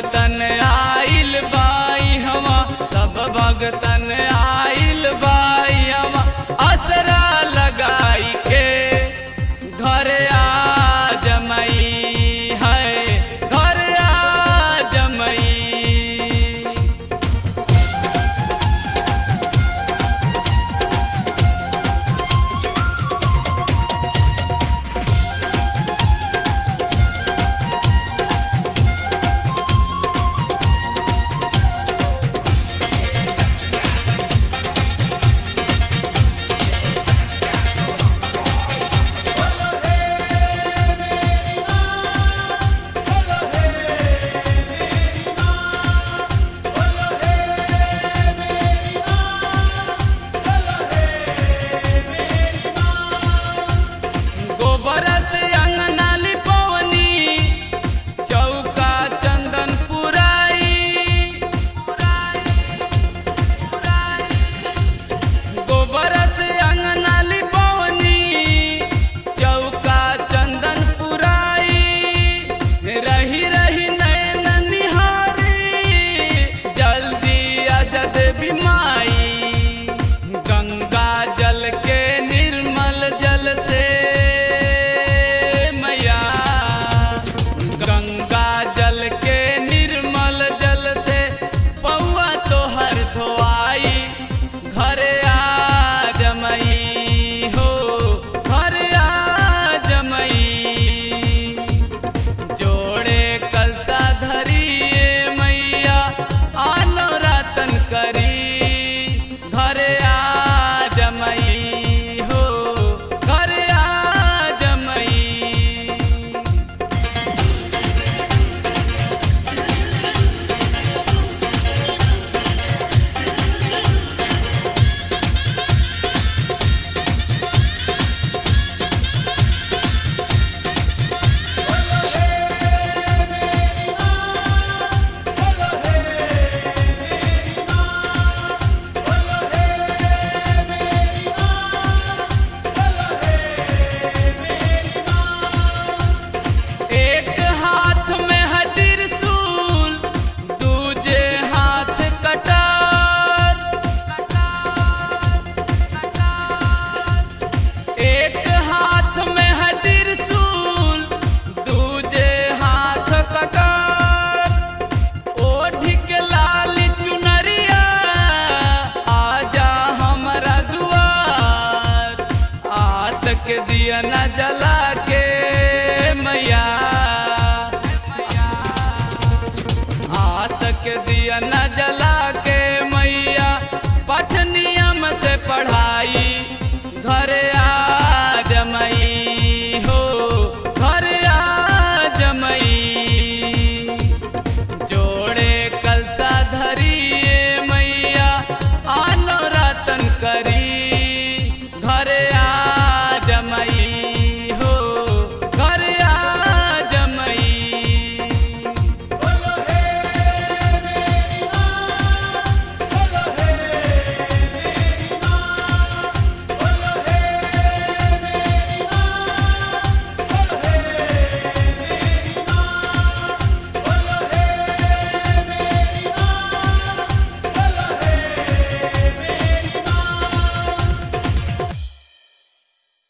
भगतन आइल बाई हवा सब भगतन आइल बाई हवा असरा लगाई के घर आ जमई है घर आ जमई गोबर से अंगना लिपवनी चौका चंदन पुराई गोबर से अंगना लिपवनी चौका चंदन पुराई रही रही नैन निहारी जल्दी अजद बिमाई गंगा जल के निर्मल जल से मैया गंगा जल के निर्मल जल से पौआ तोहर धोआई घर आ जमई हो घर आ जमई जोड़े कलसा धरिए मैया आनो रातन करी घर आ जमई हो घर आ जमई एक हाथ में है त्रिशूल दूजे हाथ कटार एक हाथ में है त्रिशूल दूजे हाथ कटार ओढ़ के लाल चुनरिया आजा हमरा दुआर आस के दिया न जला के मैया आस के दिया न जला